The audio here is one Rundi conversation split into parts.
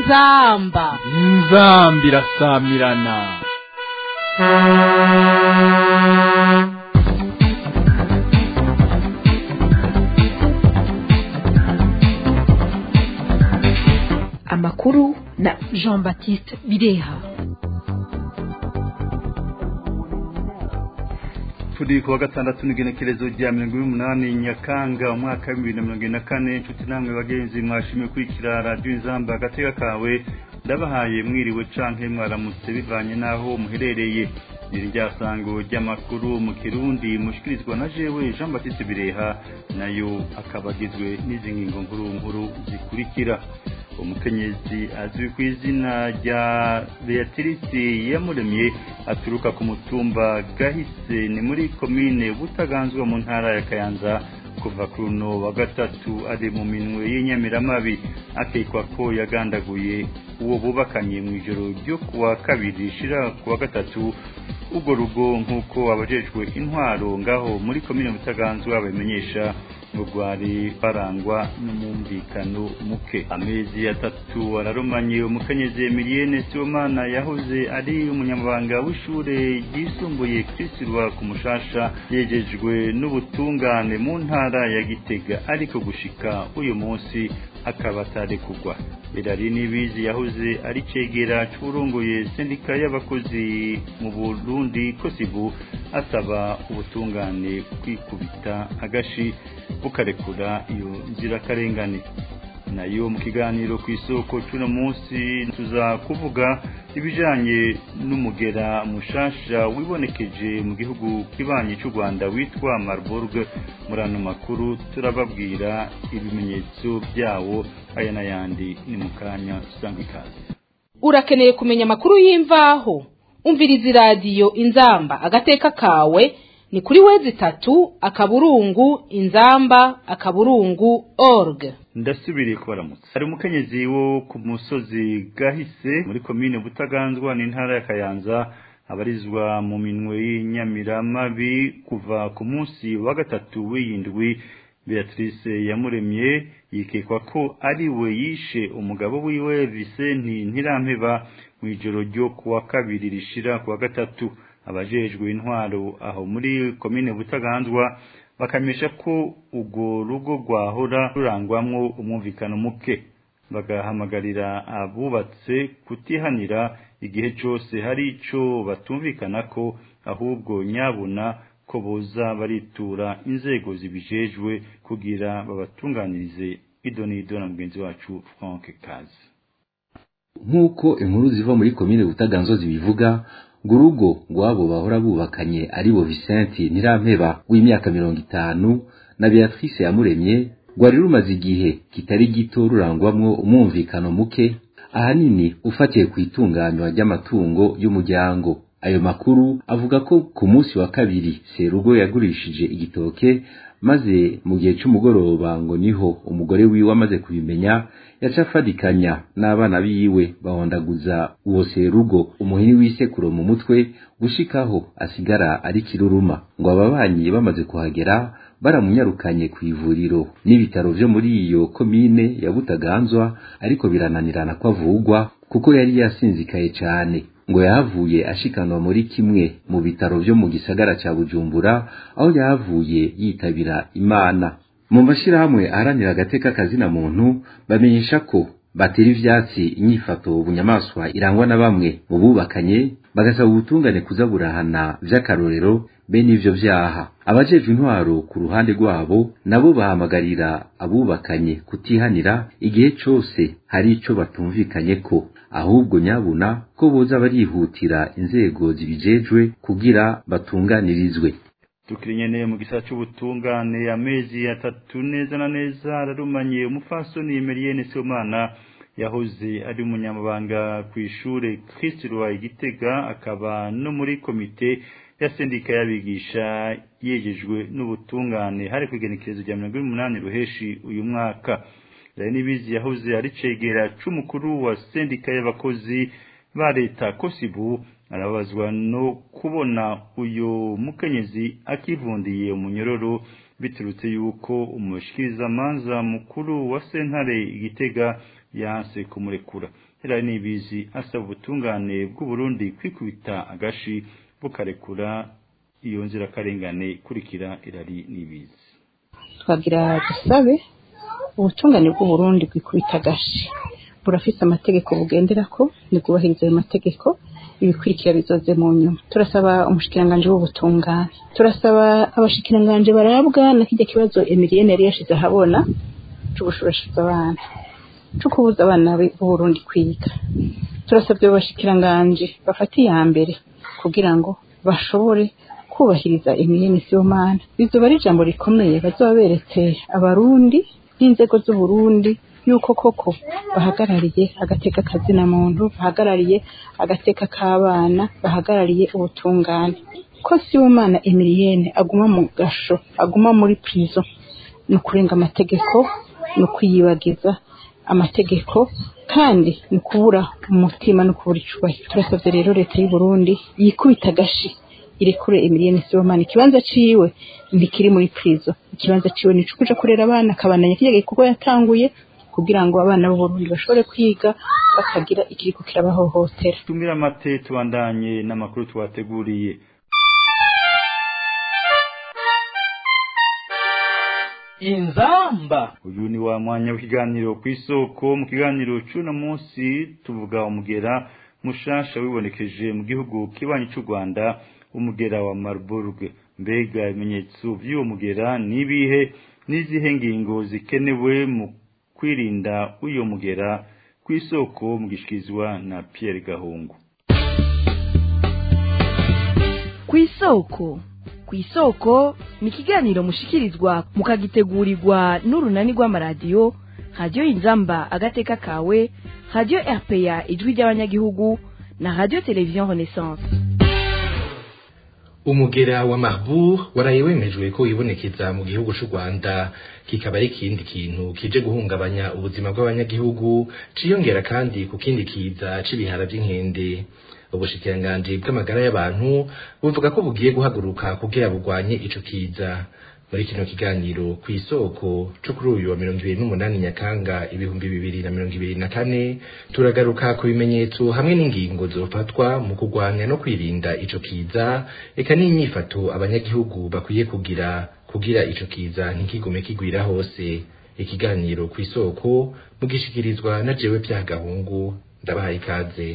inzamba inzamba irasamirana amakuru na jean baptiste bireha turi kuwa gatandatu n'igenekerezo rya mirongo ine n'umunani nyakanga umwaka w'ibihumbi bibiri na mirongo ine na kane inshuti namwe bagenzi mwashimye kurikira radiyo inzamba agatega kawe ndabahaye mwiriwe canke mwaramutse bivanye n'aho muherereye iri ryasango ry'amakuru mu kirundi mushikirizwa na jewe jean baptiste bireha nayo akaba agizwe n'izi ngingo nkuru nkuru zikurikira umukenyezi azwi ku izina rya beatrice yamuremye aturuka ku mutumba gahise ni muri komine butaganzwa mu ntara ya kayanza kuva ku runo wa gatatu ari mu minwe y'inyamiramabi akekwa ko yagandaguye uwo bubakanye mu ijoro ryo kuwa kabiri rishira kuwa gatatu urwo rugo nk'uko abajejwe intwaro ngaho muri komine butaganzwa babimenyesha ngo rwari barangwa n'umwumvikano muke amezi atatu ararumanye umukenyezi emilienne sibomana yahoze ari umunyamabanga w'ishure ryisumbuye kirisirwa ku mushasha yejejwe n'ubutungane mu ntara ya gitega ariko gushika uyu munsi akaba atarekugwa birari n'ibizi yahoze ari cegera c'uburongoye sendika y'abakozi mu burundi kosibu asaba ubutungane kwikubita agashi bukarekura iyo nzirakarengane nayo mu kiganiro ku isoko cy'uno munsi tuza kuvuga ibijanye n'umugera mushasha wibonekeje mu gihugu kibanyi cy'u Rwanda witwa Marburg muri ano makuru turababwira ibimenyetso byawo aya n'ayandi ni mu kanya usanga ikaze urakeneye kumenya amakuru y'imvaho umviriza iradiyo inzamba agateka kawe ni kuri wezi itatu akaburungu inzamba akaburungu org ndasubiriye kubaramutsa hari umukenyezi wo ku musozi gahise muri komine butaganzwa n'intara ya kayanza abarizwa mu minwe y'inyamiramabi kuva ku munsi wa gatatu w'iyindwi beatrice yamuremye yikekwa ko ari we yishe umugabo wiwe visenti ntirampeba mu ijoro ryo kuwa kabiri rishira kuwa gatatu abajejwe intwaro aho muri komine butaganzwa bakamisha ko urwo rugo rwahora rurangwamwo umwumvikano muke bagahamagarira abubatse kutihanira igihe cyose hari ico batumvikana ko ahubwo nyabuna ko boza baritura inzego zibijejwe kugira babatunganirize idonido na mugenzi wacu Frank Kazi nk'uko inkuru ziva muri komine butaganzwa zibivuga ngo urugo rw'abo bahora bubakanye ari bo Vicente Ntirampeba w'imyaka mirongo itanu na Beatrice Yamuremye rwari rumaze igihe kitari gito rurangwamwo umwumvikano muke ahanini ufatiye ku itunganywa ry'amatungo y'umuryango ayo makuru avuga ko ku munsi wa kabiri Serugo yagurishije igitoke maze mu gihe cy'umugoroba ngo niho umugore wiwe amaze kubimenya yaca afadikanya n'abana biwe bahondaguza uwo serugo umuhini w'isekuro mu mutwe gushikaho asigara ari kiruruma ngo ababanyi bamaze kuhagera baramunyarukanye ku ivuriro n'ibitaro vyo muri iyo komine ya Butaganzwa ariko birananirana ko avugwa kuko yari yasinzikaye cane ngo yahavuye ashikanwa muri kimwe mu bitaro vyo mu gisagara ca Bujumbura aho yahavuye yitabira Imana mu mashirahamwe aharanira agateka kazina muntu bamenyesha ko batera ivyatsi inyifato bunyamaswa irangwa na bamwe mu bubakanye bagasaba ubutungane kuza burahana vy'akarorero bene ivyo vyaha abajejwe intwaro ku ruhande rwabo nabo bahamagarira abubakanye kutihanira igihe cose hari ico batumvikanye ko ahubwo nyabuna ko boza barihutira inzego zibijejwe kugira batunganirizwe tukiri nyene mu gisata c'ubutungane amezi atatu neza na neza ararumanye umufasoni Emilienne Sibomana yahoze ari umunyamabanga ku ishure Christirwa Igitega akaba no muri komite ya sendika y'abigisha yejejwe n'ubutungane hari kwigenekerezo rya mirongo umunani ruheshi uyu mwaka rero nibizi yahoze ari cegera c'umukuru wa sendika y'abakozi ba leta kosibu arabazwa no kubona uyu mukenyezi akivundiye umunyororo biturutse yuko umushikirizamanza mukuru wa sentare igitega yanse kumurekura Hilary Nibizi asaba ubutungane bw'Uburundi kwikubita agashi bukarekura iyo nzirakarengane ikurikira Hilary Nibizi twagira dusabe ubutungane bw'uburundi bwikubita agashi burafise amategeko bugenderako nibwubahiriza ayo mategeko ibikurikira bizoze mu nyuma turasaba umushikiranganje w'ubutungane turasaba abashikiranganje barabwa na kirya kibazo Emilienne yari yashize ahabona co gushurashuza abana co kubuza abana b'uburundi kwiga turasabye abo bashikiranganje bafata iya mbere kugira ngo bashobore kubahiriza Emilienne Sibomana bizoba ari ijambo rikomeye bazoba beretse abarundi n'inzego z'uburundi yuko koko bahagarariye agateka kazina muntu bahagarariye agateka k'abana bahagarariye ubutungane ko Sibomana Emilienne aguma mu gasho aguma muri prison ni ukurenga amategeko ni ukwiyibagiza amategeko kandi ni ukubura umutima no kubura icubahiro turasabye rero leta y'u Burundi yikubita agashi irekure Emilienne Sibomana ikibanza ciwe ntikiri muri prison ikibanza ciwe ni cukuja kurera abana akabandanya kirya gikorwa yatanguye kugira ngo abana b'Uburundi bashobore kwiga bakagira ikiriko kirabahohotera tumira amate tubandanye n'amakuru twateguriye inzamba uyu ni wa mwanya w'ikiganiro ku isoko mu kiganiro c'uno munsi tuvuga umugera mushasha wibonekeje mu gihugu kibanyi c'u Rwanda umugera wa Marburg mbega ibimenyetso vy'uwo mugera nibihe n'izihe ngingo zikenewe mu kwirinda uyo mugera ku isoko mu gishikizwa na Pierre Gahungu ku isoko ku isoko ni ikiganiro mushikirizwa mukagitegurirwa n'urunani rw'amaradiyo radiyo inzamba agateka kawe radiyo rpa ijwi ry'abanyagihugu na radiyo televiziyo renaissance umugera wa Marburg waraye wemejwe ko wibonekeza mu gihugu c'u Rwanda kikaba ari ikindi kintu kije guhungabanya ubuzima bw'abanyagihugu ciyongera kandi ku kindi kiza c'ibihara vy'inkende ubushikiranganji bw'amagara y'abantu buvuga ko bugiye guhaguruka kugira bugwanye ico kiza muri kino kiganiro ku isoko co kuri uyu wa mirongo ibiri n'umunani nyakanga ibihumbi bibiri na mirongo ibiri na kane turagaruka ku bimenyetso hamwe n'ingingo zofatwa mu kurwanya no kwirinda ico kiza eka n'inyifato abanyagihugu bakwiye kugira kugira ico kiza ntikigume kigwira hose ikiganiro ku isoko mugishikirizwa na jewe vya gahungu ndabahaye ikaze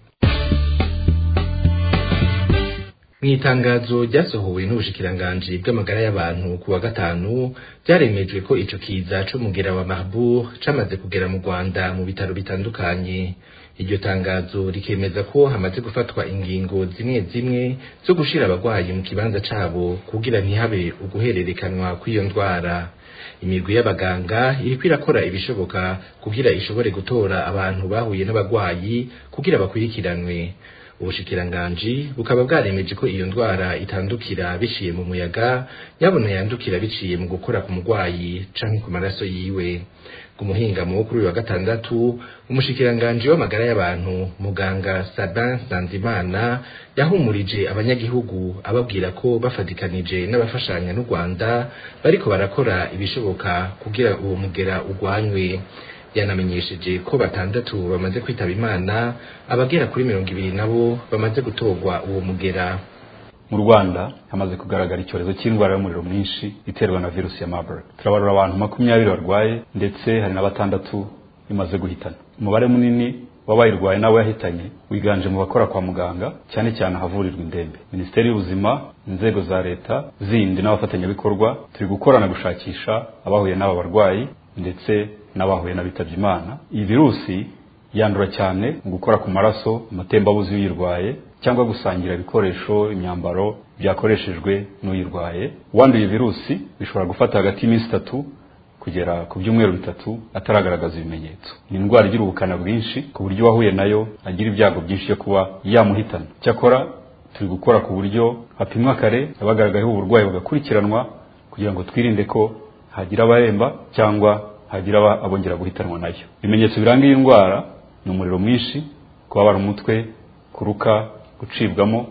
Mwitangazo ryasohowe n'ubushikiranganji bw'amagara y'abantu ku wa gatanu byaremejwe ko ico kiza co mugera wa Marburg camaze kugera mu Rwanda mu bitaro bitandukanye iryo tangazo rikemeza ko hamaze gufatwa ingingo zimwe zimwe zo gushira abagwayi mu kibanza cabo kugira ntihabe uguhererekanwa kw'iyo ndwara imigwi y'abaganga iriko irakora ibishoboka kugira ishobore gutora abantu bahuye n'abagwayi kugira bakurikiranwe ubushikiranganji bukaba bwaremeje ko iyo ndwara itandukira biciye mu muyaga yabona yandukira biciye mu gukora ku murwayi canke ku maraso yiwe ku muhingamo wo kuri uyu wa gatandatu umushikiranganji w'amagara y'abantu muganga Sabin Sanzimana yahumurije abanyagihugu ababwira ko bafatikanije n'abafashanya n'u Rwanda bariko barakora ibishoboka kugira uwo mugera ugwanywe yanamenyesheje ko batandatu bamaze kwitaba imana abagera kuri mirongo ibiri nabo bamaze gutorwa uwo mugera mu rwanda hamaze kugaragara icyorezo cy'indwara y'umuriro mwinshi iterwa na virusi ya marburg turabarura abantu makumyabiri barwaye ndetse hari na batandatu imaze guhitana umubare munini w'abayirwaye n'abo yahitanye wiganje mu bakora kwa muganga cyane cyane ahavurirwa indembe minisiteri y'ubuzima inzego za leta zindi n'abafatanyabikorwa turi gukorana gushakisha abahuye n'aba barwayi ndetse n'abahuye n'abitabye imana iyi virusi yandura cyane mu gukora ku maraso amatembabuzi y'uyirwaye cyangwa gusangira ibikoresho imyambaro byakoreshejwe n'uyirwaye uwanduye virusi bishobora gufata hagati y'iminsi itatu kugera ku byumweru bitatu ataragaragaza ibimenyetso ni indwara igira ubukana bwinshi ku buryo uwahuye nayo agira ibyago byinshi byo kuba yamuhitana cyakora turi gukora ku buryo hapimwa kare abagaragayeho uburwayi bagakurikiranwa kugira ngo twirinde ko hagira abaremba cyangwa hagira abongera guhitanwa nayo ibimenyetso biranga iyi ndwara ni umuriro mwinshi kubabara umutwe kuruka gucibwamo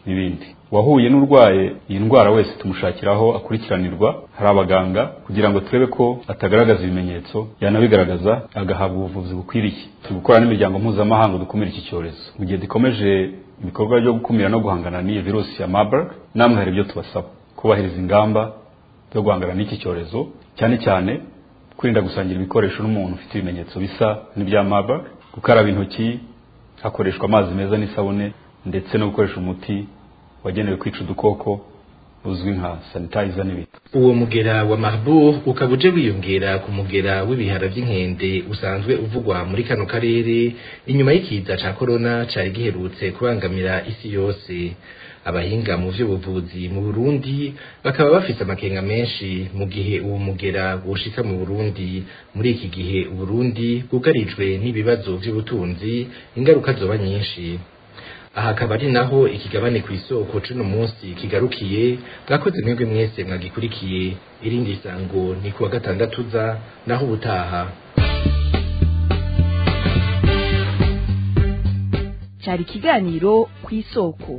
n'ibindi uwahuye n'urwaye iyi ndwara wese tumushakiraho akurikiranirwa hari abaganga kugira ngo turebe ko atagaragaza ibimenyetso yanabigaragaza agahabwa ubuvuzi bukwiriye turi gukora n'imiryango mpuzamahanga dukumira iki cyorezo mu gihe dukomeje ibikorwa byo gukumira no guhangana n'iyi virusi ya marburg namwe hari ibyo tubasaba kubahiriza ingamba zo guhangana n'iki cyorezo cyane cyane kwirinda gusangira ibikoresho n'umuntu ufite ibimenyetso bisa n'ibya marburg gukaraba intoki hakoreshwa amazi meza n'isabune ndetse no gukoresha umuti wagenewe kwica udukoko uzwi nka sanitizer n'ibindi uwo mugera wa Marburg ukaba uje wiyongera ku mugera w'ibihara by'inkende usanzwe uvugwa muri kano karere inyuma y'ikiza ca corona cari giherutse kubangamira isi yose abahinga mu vy'ubuvuzi mu Burundi bakaba bafise amakenga menshi mu gihe uwo mugera woshika mu Burundi muri iki gihe Uburundi bwugarijwe n'ibibazo vy'ubutunzi ingaruka zoba nyinshi aha akaba ari naho ikigabane ku isoko cuno munsi kigarukiye mwakoze mwebwe mwese mwagikurikiye irindi sango ni kuwa gatandatu za naho ubutaha cyari ikiganiro ku isoko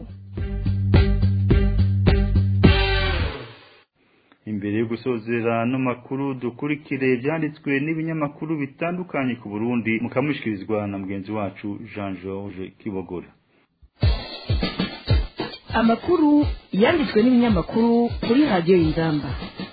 imbere yo gusozera no makuru dukurikire byanditswe n'ibinyamakuru bitandukanye ku Burundi mukamushyikirizwa na mugenzi wacu Jean George Kibogora amakuru yanditswe n'ibinyamakuru kuri radiyo y'ingamba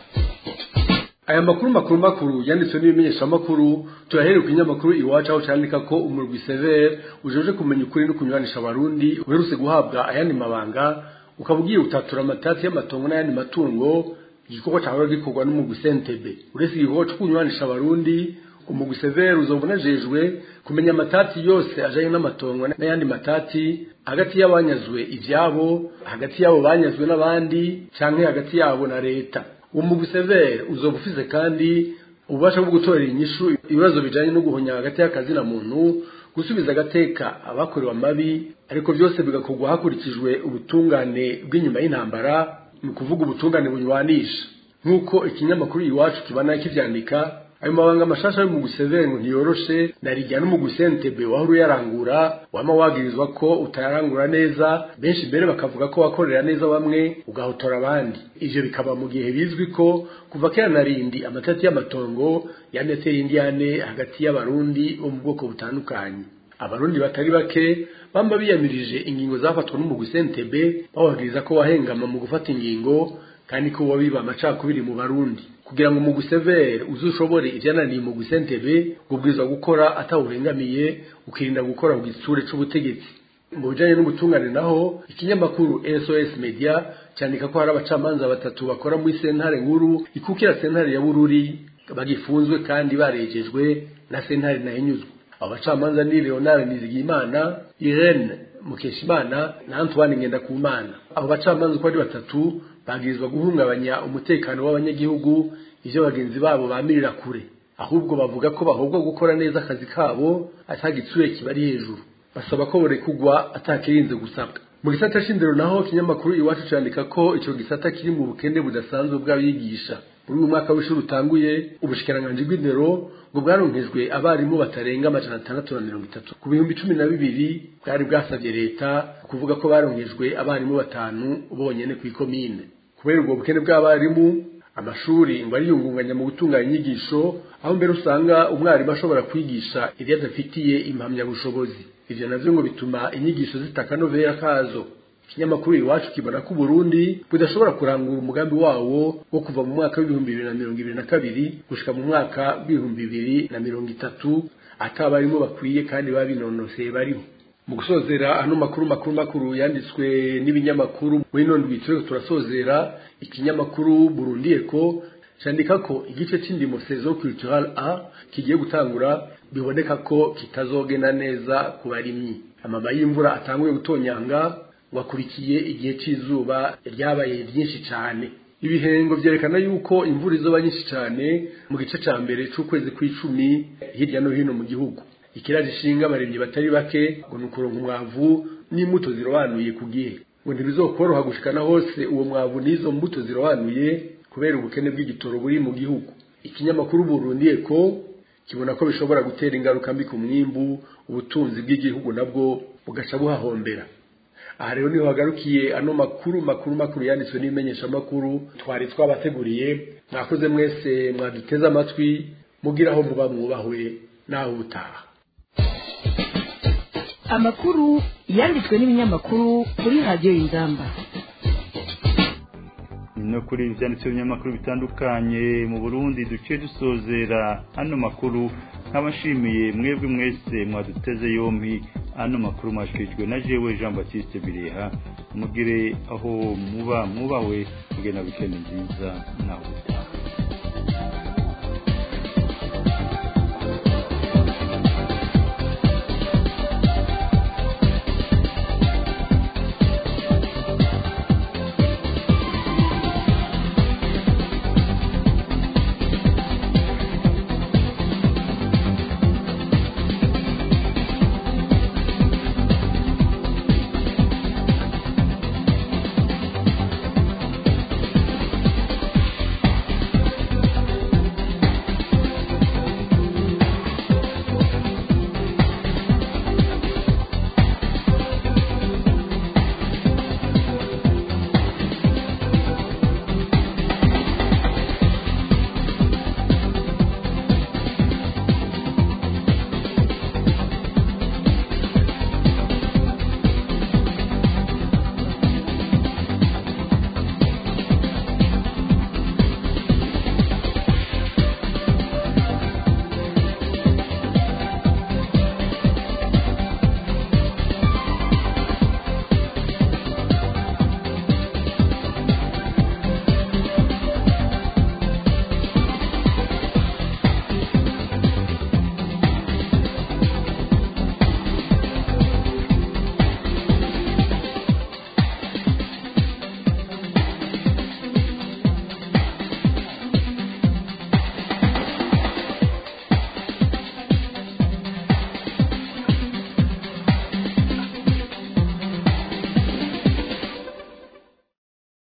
aya makuru makuru makuru yanditswe n'ibimenyeshamakuru turahereye ku kinyamakuru iwacu aho cyandika ko umurwi severe ujeje kumenya ukuri no kunyuranisha abarundi uherutse guhabwa ayandi mabanga ukaba ugiye utatura amatati y'amatongo n'ayandi matungo igikorwa cyawe gikorwa n'umugwi sentebe uretse igikorwa cyo kunyuranisha abarundi umugwi severe uzoba unajejwe kumenya amatati yose ajanye n'amatongo n'ayandi matati hagati y'abanyazwe ivyabo hagati y'abo banyazwe n'abandi canke hagati yabo na leta uwo mugwi severe uzoba ufise kandi ububasha bwo gutorera inyishu ibibazo bijanye no guhonya hagati y'akazi na muntu gusubiza agateka abakorewe amabi ariko byose bigakorwa hakurikijwe ubutungane bw'inyuma y'intambara ni ukuvuga ubutungane bunywanisha nk'uko ikinyamakuru iwacu kibana kivyandika ayo mabanga mashasha yo mu gusevere ngo ntiyoroshe narijya no mu gusentebe wahora uyarangura wama wagirizwa ko utayarangura neza benshi mbere bakavuga ko wakorera neza bamwe ugahotora abandi ivyo bikaba mu gihe bizwi ko kuva kera na rindi amatati y'amatongo yaneteye indiyane hagati y'abarundi bo mu bwoko butandukanye abarundi batari bake bamba biyamirije ingingo zafatwa n'umugwi sentebe bababwiriza ko wahengama mu gufata ingingo kandi ko wabiba amacakubiri mu barundi kugira ngo umugwi severe uzushobore ivyananiye umugwi sentebe ubwirizwa gukora atawurengamiye ukirinda gukora ku gitsure c'ubutegetsi mu bijanye n'ubutungane naho ikinyamakuru sos media cyandika ko hari abacamanza batatu bakora muri sentare nkuru ikukira sentare ya bururi bagifunzwe kandi barejejwe na sentare nahinyuzwa abo bacamanza ni leonard nizigiyimana irene mukeshimana na antoine ngendakumana abo bacamanza uko ari batatu bagirizwa guhungabanya umutekano w'abanyagihugu ivyo bagenzi babo bamirira kure ahubwo bavuga ko bahobwa gukora neza akazi kabo atagitsure kibari hejuru basaba ko borekugwa atakirinze gusabwa mu gisata c'indero naho kinyamakuru iwacu candika ko ico gisata kiri mu bukene budasanzwe bw'abigisha muri uyu mwaka w'ishuri utanguye ubushikiranganji bw'indero ngo bwaronkejwe abarimu batarenga amajana atandatu na mirongo itatu ku bihumbi cumi na bibiri bwari bwasabye leta kuvuga ko baronkejwe abarimu batanu bonyene kw'ikomine kubera ubwo bukene bw'abarimu amashuri ngo ariyungunganya mu gutunganya inyigisho aho mbere usanga umwarimu ashobora kwigisha ibyo adafitiye impamyabushobozi ivyo navyo ngo bituma inyigisho zitakanovera kazo ikinyamakuru iwacu kibona ko Burundi budashobora kurangura umugambi wawo wo kuva mu mwaka w'ibihumbi bibiri na mirongo ibiri na kabiri gushika mu mwaka w'ibihumbi bibiri na mirongo itatu atabarimo bakwiye kandi babinonoseye bariho mu gusozera ano makuru makuru makuru yanditswe n'ibinyamakuru muri none bitwe turasozera ikinyamakuru Burundi Eco candika ko igice c'indimo saison culturale A kigiye gutangura biboneka ko kitazogenda neza ku barimyi amama y'imvura atanguye gutonyanga wakurikiye igihe cy'izuba ryabaye byinshi cyane ibihengo byerekana yuko imvura izoba nyinshi cyane mu gice cya mbere cy'ukwezi kw'icumi hirya no hino mu gihugu ikiraje ishinga abarimyi batari bake ngo ni ukuronka umwavu n'imbuto zirobanuye ku gihe ngo ntibizokoroha gushikana hose uwo mwavu n'izo mbuto zirobanuye kubera ubukene bw'igitoro buri mu gihugu ikinyamakuru Burundi Eco kibona ko bishobora gutera ingaruka mbi ku mwimbu ubutunzi bw'igihugu nabwo bugaca buhahombera aha rero niho hagarukiye ano makuru makuru makuru yanditswe n'ibimenyeshamakuru twari twabateguriye mwakoze mwese mwaduteze amatwi mugira aho muba mwubahwe naho ubutaha amakuru yanditswe n'ibinyamakuru kuri radiyo y'ingamba no kuri ibyanditse binyamakuru bitandukanye mu Burundi duce dusozera ano makuru nk'abashimiye mwebwe mwese mwaduteze yompi ano makuru mwashikirijwe na jewe Jean Baptiste Bireha mugire aho muba mubawe mugena weekend nziza naho